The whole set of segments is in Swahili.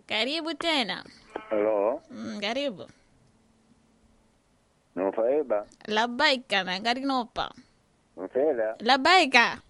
Karibu tena. Halo, Mm, karibu. nufaeba Labaika na karinopa. nufela Labaika.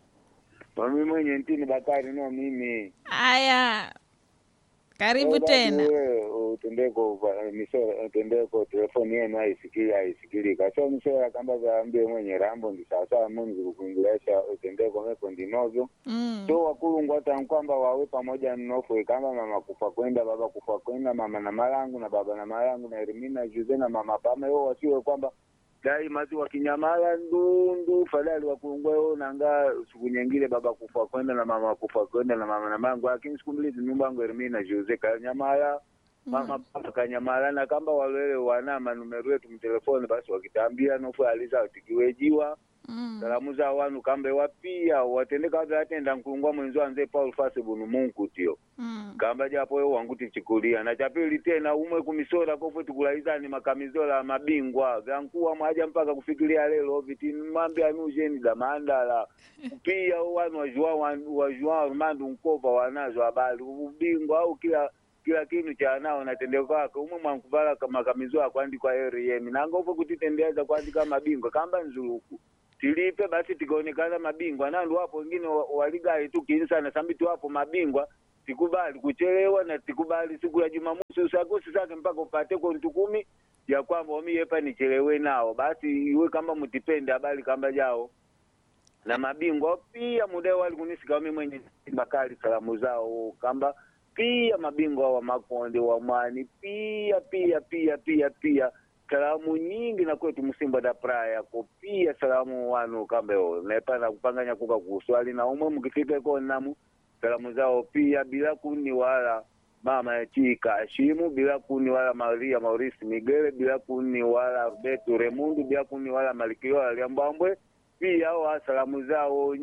mami mwenye ntini Bakari no mimi Aya. Karibu Wewe tena. basi wewe utendeko kwa- misora utendeko telefoni yenu haisikili haisikilika so misora kamba zaambie mwenye rambo ndi sawasawa muni zikukuingilasha utendeko meko ndinovyo Mm. so wakulungu hata kwamba wawe pamoja mnofwe kama mama kufa kwenda baba kufa kwenda mama na malangu na baba na malangu na Erimina Juze na mama pame wao wasiwe kwamba daima tu wakinyamala ndundu fadhali wakulungu wao nanga siku nyingine baba kufa kwenda na mama kufa kwenda na mama na malangu lakini siku mbili nyumba yangu Erimina Juze kanyamala mama papa kanyamala na kamba walwele wana manumero yetu mtelefoni basi wakitambia nofu aliza tikiwejiwa Mm. salamu za wanu kambe wapia watendeka watu atenda nkulungwa mwenzi wanze paul fase bunu munku tio Mm. kamba japo yo wangu tichikulia na chapili tena umwe kumisora kofwe tukulaizani makamizola mabingwa gankuwa mwaja mpaka kufikiria lelo viti mambe anujeni damandala pia wanu wajua wajua rumandu nkova wanazo habari ubingwa au kila kila kinu cha nao natendeka kwake umwe mwankuvala makamizo akwandikwa eriyemi nanga uve kutitendeza kuandika mabingwa kamba nzuluku tilipe basi tikaonekana mabingwa nandu wapo wengine wa- waligai tu kinsana sambiti wapo mabingwa tikubali kuchelewa na tikubali siku ya Jumamosi usagusi zake mpaka upate kontu kumi ya kwamba wamiyepa nichelewe nao basi iwe kamba mtipende habari kamba jao na mabingwa pia muda wali kunisika wami mwenye bakali salamu zao kamba pia mabingwa wa makonde wa mwani pia pia pia pia pia salamu nyingi na kwetu msimba da praya ko pia salamu wanu kambe o nepana kupanganya kuka kuswali na umwe mkifika ko namu salamu zao pia bila kuni wala mama Chika Ashimu bila kuni wala Maria Maurice Migele bila kuni wala Roberto Remundu bila kuni wala Malikio Liambambwe pia wa salamu zao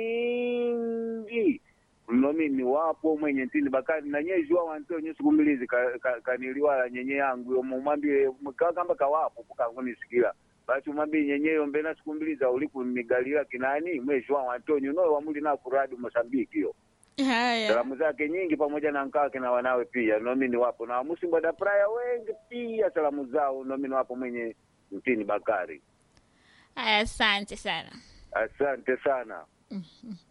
nyingi mno mimi wapo mwenye ntini bakari na nyezi wa wanteo nyusiku mbilizi ka- ka- kaniliwala nyenye yangu yo mumwambie ka- kamba kawapo kukangunisikia basi umwambie nyenye yo mbena siku mbili za uliku nigalila kinani mwezi wa wantonyo no wamuli na kuradi Mosambiki yo Haya. salamu zake nyingi pamoja na nkake na wanawe pia nomini wapo na wamusimba da praya wengi pia salamu zao nomini wapo mwenye mtini Bakari Haya, asante sana. asante sana Mhm.